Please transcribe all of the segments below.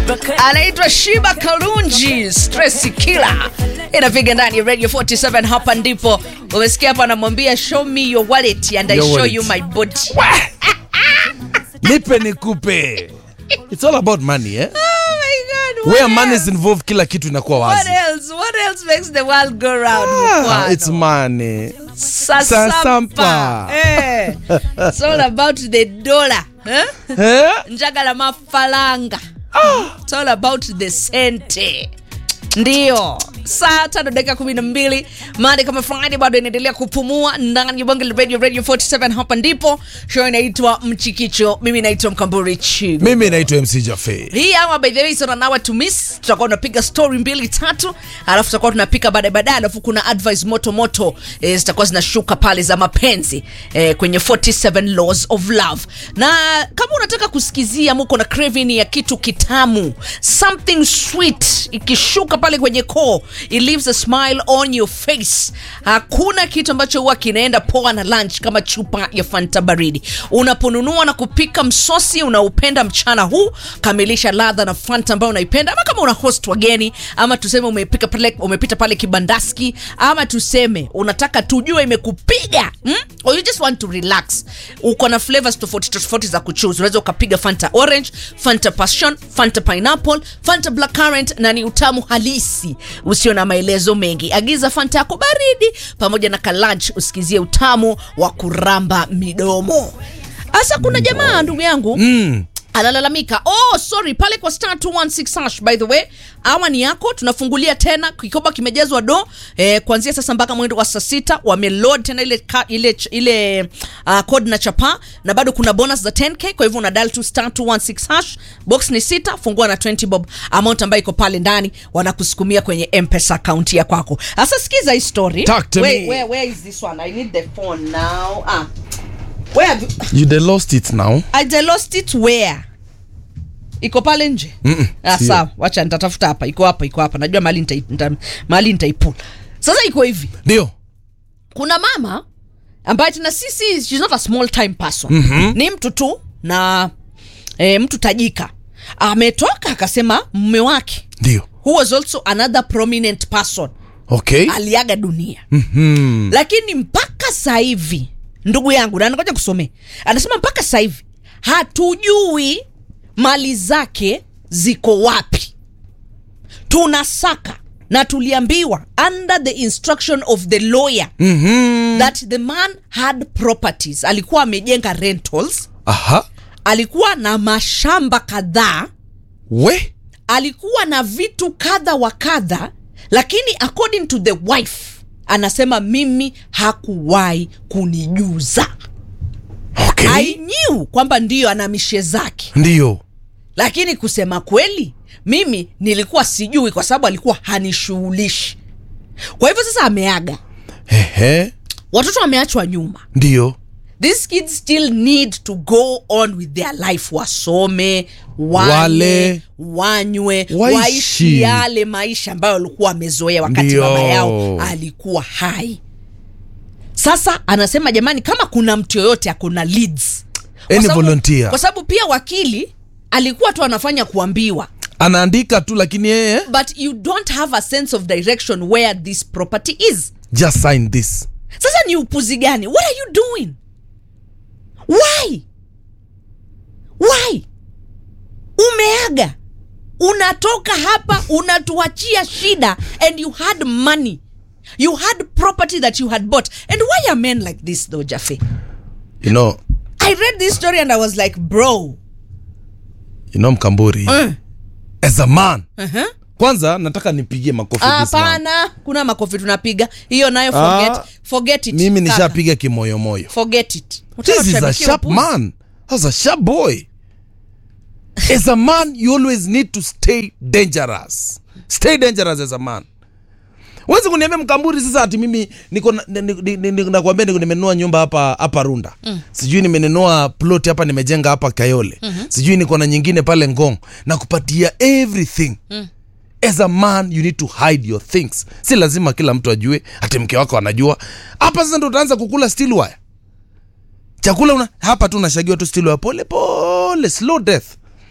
anaitwa Shiba Kalunji Stress Killer, inapiga ndani ya Radio 47. Hapa ndipo umesikia hapa, anamwambia show me your wallet and I Your show wallet. you my body. nipe nikupe it's all about money eh? Oh my God, what where money is else? involved kila kitu inakuwa What wazi else? What else makes the world go round? ah, Mkwano? it's money Sasampa. Sasampa. Eh. It's all about the dollar. Eh? eh? njagala mafalanga It's all about the sente ndio saa tano dakika kumi na mbili mande kama friday bado inaendelea kupumua ndani ya bonge la radio radio 47 hapa ndipo show inaitwa mchikicho mimi naitwa mkamburi chigo mimi naitwa mc jafe hii ama by the way sona nawa to miss tutakuwa tunapiga story mbili tatu alafu tutakuwa tunapika baadaye baadaye alafu kuna advice moto moto eh, zitakuwa zinashuka pale za mapenzi eh, kwenye 47 laws of love na kama unataka kusikizia muko na craving ya kitu kitamu something sweet ikishuka pale kwenye koo it leaves a smile on your face hakuna kitu ambacho huwa kinaenda poa na lunch kama chupa ya fanta baridi unaponunua na kupika msosi unaupenda mchana huu kamilisha ladha na fanta ambayo unaipenda ama kama una host wageni ama tuseme umepika pale, umepita pale kibandaski ama tuseme unataka tujue imekupiga hmm? or you just want to relax uko na flavors tofauti tofauti za kuchoose unaweza ukapiga fanta orange fanta passion fanta pineapple fanta black currant na ni utamu halisi usio na maelezo mengi agiza fanta yako baridi pamoja na kalunch usikizie utamu wa kuramba midomo hasa kuna jamaa ndugu yangu mm. analalamika oh sorry pale kwa star 216 hash by the way awa ni yako tunafungulia tena kikoba kimejazwa do eh, kuanzia sasa mpaka mwendo wa saa sita wameload tena ile ka, ile ile uh, code na chapa na bado kuna bonus za 10k kwa hivyo una dial tu star 216 hash box ni sita fungua na 20 bob amount ambayo iko pale ndani wanakusukumia kwenye mpesa account ya kwako sasa sikiza hii story Talk to where, me. where, where is this one i need the phone now ah where have you, you they lost it now I lost it where iko pale nje Mm-mm, ah, sio. sawa wacha nitatafuta hapa iko hapa iko hapa najua mahali nitai- nita- mahali nitaipula sasa iko hivi ndio kuna mama ambaye tena sisi she's not a small time person Mhm. ni mtu tu na e, mtu tajika ametoka akasema mume wake ndio who was also another prominent person okay aliaga dunia mm. lakini mpaka sasa hivi ndugu yangu na ngoja kusomea anasema mpaka sasa hivi hatujui mali zake ziko wapi tunasaka na tuliambiwa under the instruction of the lawyer mm-hmm. that the man had properties alikuwa amejenga rentals aha alikuwa na mashamba kadhaa we alikuwa na vitu kadha wa kadha lakini according to the wife anasema mimi hakuwahi kunijuza okay i knew kwamba ndiyo ana mishe zake ndio lakini kusema kweli mimi nilikuwa sijui kwa sababu alikuwa hanishughulishi kwa hivyo sasa ameaga ehe watoto wameachwa nyuma ndio these kids still need to go on with their life wasome wale, Wale. wanywe Waishi. waishi yale maisha ambayo walikuwa wamezoea wakati Ndio. baba yao alikuwa hai sasa anasema jamani kama kuna mtu yoyote akona leads Kwa Any sababu- volunteer. kwa sababu pia wakili alikuwa tu anafanya kuambiwa anaandika tu lakini yeye but you don't have a sense of direction where this property is just sign this sasa ni upuzi gani what are you doing why why umeaga unatoka hapa unatuachia shida and you had money you had property that you had bought and why are men like this though jafe you know i read this story and i was like bro you know mkamburi uh, as a man uh-huh. kwanza nataka nipigie makofi this man. hapana kuna makofi tunapiga hiyo nayo forget, Ah, forget it mimi kaka. nishapiga kimoyomoyo forget it Unataka this is a tushabikie sharp upuzi? man that's a sharp boy as a man you always need to stay dangerous stay dangerous as a man wezi kuniambia mkamburi sasa ati mimi niko na- ni- ni- ni- ni- nakwambia niko nimenunua nyumba hapa hapa runda mm. sijui nimenunua plot hapa nimejenga hapa kayole mm-hmm. sijui niko na nyingine pale ngong na kupatia everything mm. as a man you need to hide your things si lazima kila mtu ajue hati mke wako anajua hapa sasa ndo utaanza kukula steel wire chakula una, hapa tu unashagiwa tu steel wire pole pole slow death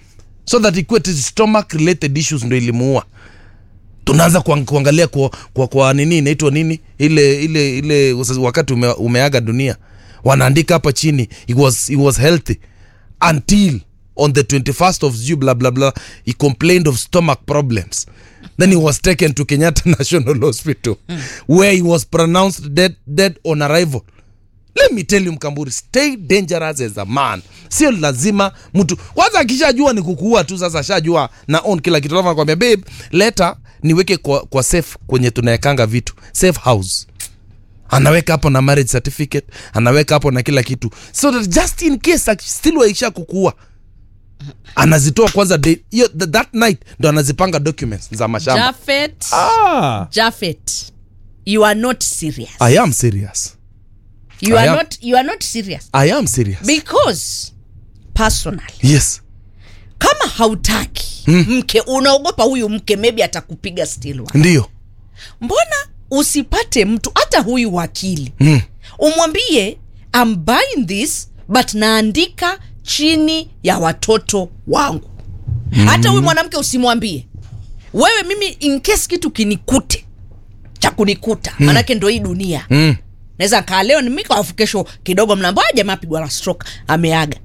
so that ikuwe ati stomach related issues ndo ilimuua tunaanza kuang, kuangalia kwa, kwa, kwa nini inaitwa nini ile ile ile usas- wakati ume, umeaga dunia wanaandika hapa chini he was, he was healthy until on the 21st of June blah blah blah he complained of stomach problems then he was taken to Kenyatta National Hospital where he was pronounced dead, dead on arrival let me tell you mkamburi stay dangerous as a man sio lazima mtu kwanza akishajua ni kukuua tu sasa ashajua na on kila kitu alafu anakwambia babe leta niweke kwa, kwa safe kwenye tunaekanga vitu safe house anaweka hapo na marriage certificate anaweka hapo na kila kitu so that just in case aki- still waisha kukuua anazitoa kwanza day, hiyo, th- that night ndo anazipanga documents za mashamba Jafet, ah, Jafet, you are not serious. i am serious You I are am- not you are not serious i am serious because personally yes kama hautaki mke unaogopa huyu mke maybe atakupiga still wa. ndio mbona usipate mtu hata huyu wakili mm. umwambie I'm buying this but naandika chini ya watoto wangu hata huyu mwanamke usimwambie wewe mimi in case kitu kinikute cha kunikuta manake ndo hii dunia Mm. naweza kaa leo nimika afu kesho kidogo mnaambia "Ah, jamaa pigwa na stroke ameaga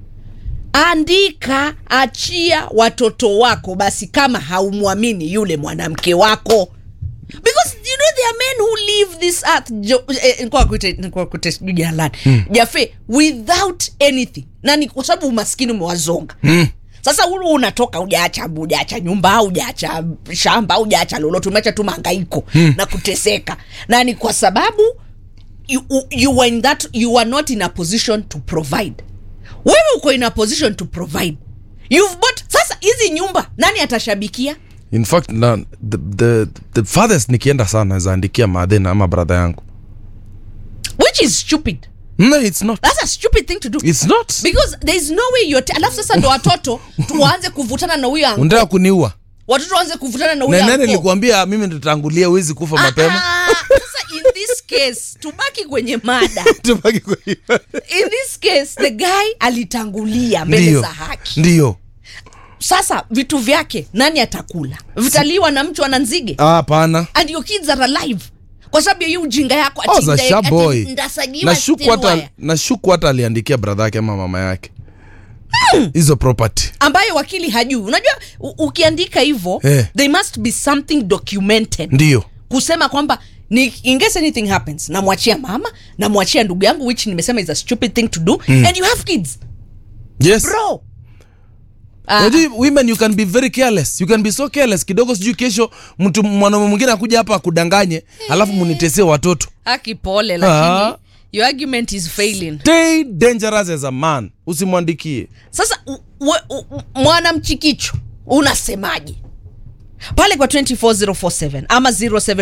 andika achia watoto wako basi kama haumwamini yule mwanamke wako because you know there are men who leave this earth jo, eh, nilikuwa kuite- nilikuwa kuite sijui jina lani jafe without anything na ni kwa sababu umaskini umewazonga Mm. sasa hulu unatoka ujaacha ujaacha nyumba ujaacha shamba ujaacha lolote umeacha tu maangaiko na kuteseka na ni kwa sababu you, you were in that you were not in a position to provide wewe uko in a position to provide you've bought sasa hizi nyumba nani atashabikia in fact na, the, the, the farthest nikienda sana zaandikia madhena ama brother yangu which is stupid no it's not that's a stupid thing to do it's not because there is no way you're alafu sasa ndo watoto tuanze kuvutana na huyo anko unataka kuniua watoto waanze kuvutana na huyo na nani anko nilikuambia mimi nitatangulia huwezi kufa mapema Ah, sasa in this case tubaki kwenye mada Tubaki kwa hiyo. in this case the guy alitangulia mbele ndio za haki ndio sasa vitu vyake nani atakula vitaliwa na mtu ana nzige Ah, hapana and your kids are alive kwa sababu ya hiyo ujinga yako ati Oh, za nda- sharp ati boy. ndasagiwa nashuku steel hata wire. nashuku hata aliandikia brother yake ama mama yake hizo property ambayo wakili hajui unajua u- ukiandika hivyo Eh. there must be something documented ndio kusema kwamba ni in case anything happens namwachia mama namwachia ndugu yangu which nimesema is a stupid thing to do and you have kids yes bro Ah, Unajua, women you can be very careless you can be so careless kidogo sijui kesho mtu mwanaume mwingine akuja hapa akudanganye alafu munitesie watoto haki pole Ah. lakini your argument is failing stay dangerous as a man usimwandikie sasa u- we- u- u- mwanamchikicho unasemaje pale kwa 24047 ama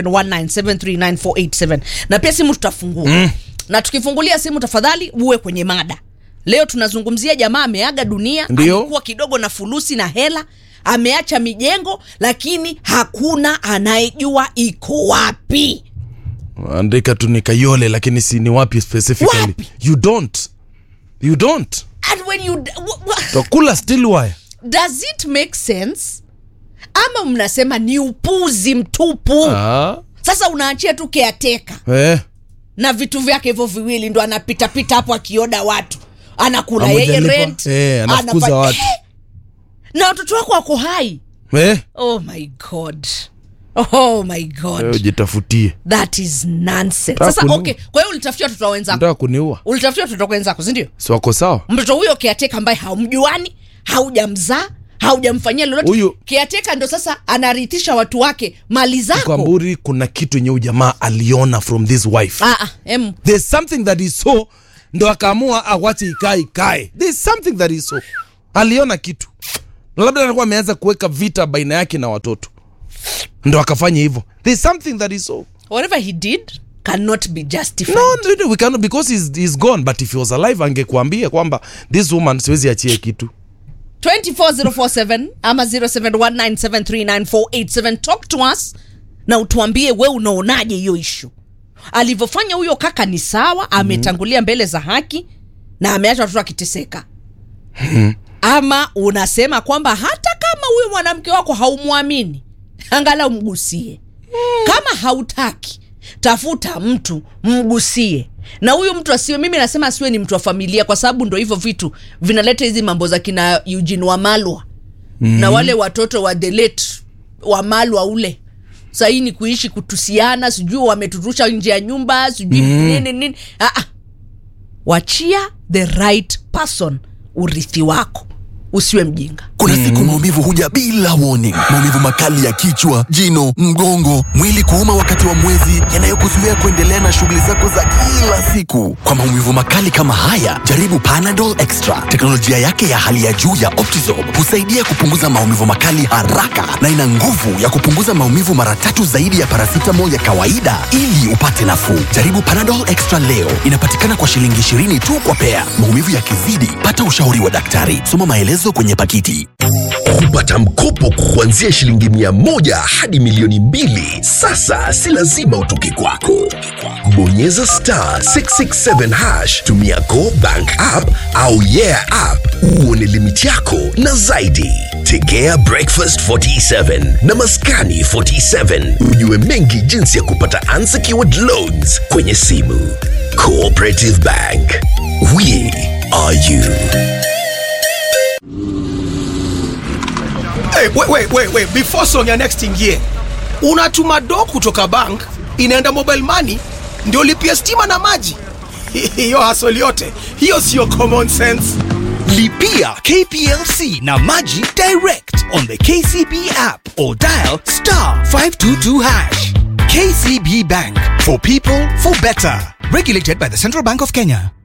0719739487 na pia simu tutafungua mm. na tukifungulia simu tafadhali uwe kwenye mada leo tunazungumzia jamaa ameaga dunia Ndio. alikuwa kidogo na fulusi na hela ameacha mijengo lakini hakuna anayejua iko wapi andika tu ni kayole lakini si ni wapi specifically Wapi? you don't you don't and when you d- w- w- takula still wire does it make sense ama mnasema ni upuzi mtupu ah, sasa unaachia tu keateka eh. na vitu vyake hivyo viwili ndo anapitapita hapo akioda watu anakula yeye Hamjalipa? rent Eh, anafukuza anafa- watu. Eh! na watoto wako wako hai Eh. oh my god oh my god Wewe jitafutie that is nonsense Nataka sasa kuniua. okay kwa hiyo ulitafutia watoto wa wenzako nataka kuniua ulitafutia watoto wenzako sindio si wako sawa mtoto huyo kiateka ambaye haumjuani haujamzaa haujamfanyia lolote Huyu- kiateka ndo sasa anarithisha watu wake mali zako kwamburi kuna kitu yenye ujamaa aliona from this wife ah, ah, em, there's something that he saw ndo akaamua awache ikae ikae there's something that he saw aliona kitu Na labda alikuwa ameanza kuweka vita baina yake na watoto ndo akafanya hivyo there's something that he saw whatever he did cannot be justified no, no, no, we cannot because he's, he's gone but if he was alive angekuambia kwamba this woman siwezi achie kitu 24047 ama 0719739487 talk to us na utuambie we unaonaje hiyo ishu alivyofanya huyo kaka ni sawa ametangulia mbele za haki na ameacha watoto akiteseka ama unasema kwamba hata kama huyu mwanamke wako haumwamini angalau mgusie kama hautaki tafuta mtu mgusie na huyu mtu asiwe mimi nasema asiwe ni mtu wa familia kwa sababu ndo hivyo vitu vinaleta hizi mambo za kina Eugene Wamalwa mm. na wale watoto wa the late Wamalwa ule sahii ni kuishi kutusiana sijui wametutusha nje ya nyumba sijui mm. nini nini ah, ah. wachia the right person urithi wako usiwe mjinga Kuna siku maumivu huja bila warning. Maumivu makali ya kichwa, jino, mgongo, mwili kuuma wakati wa mwezi, yanayokuzuia kuendelea na shughuli zako za kila siku. Kwa maumivu makali kama haya, jaribu Panadol Extra. Teknolojia yake ya hali ya juu ya Optizorb husaidia kupunguza maumivu makali haraka na ina nguvu ya kupunguza maumivu mara tatu zaidi ya paracetamol ya kawaida ili upate nafuu. Jaribu Panadol Extra leo. Inapatikana kwa shilingi 20 tu kwa pea. Maumivu yakizidi, pata ushauri wa daktari. Soma maelezo kwenye pakiti. kupata mkopo kuanzia shilingi mia moja hadi milioni mbili sasa si lazima utoke kwako bonyeza star 667 hash tumia go bank app au yeah app uone limiti yako na zaidi tegea breakfast 47 na maskani 47 ujue mengi jinsi ya kupata unsecured loans kwenye simu cooperative bank we are you Hey, wait, wait, wait, wait. Before song ya next ingie, unatuma do kutoka bank inaenda mobile money ndio lipia stima na maji. Hiyo hasoli yote hiyo sio common sense. Lipia KPLC na Maji direct on the KCB app or dial star 522 hash. KCB Bank for people for better. Regulated by the Central Bank of Kenya.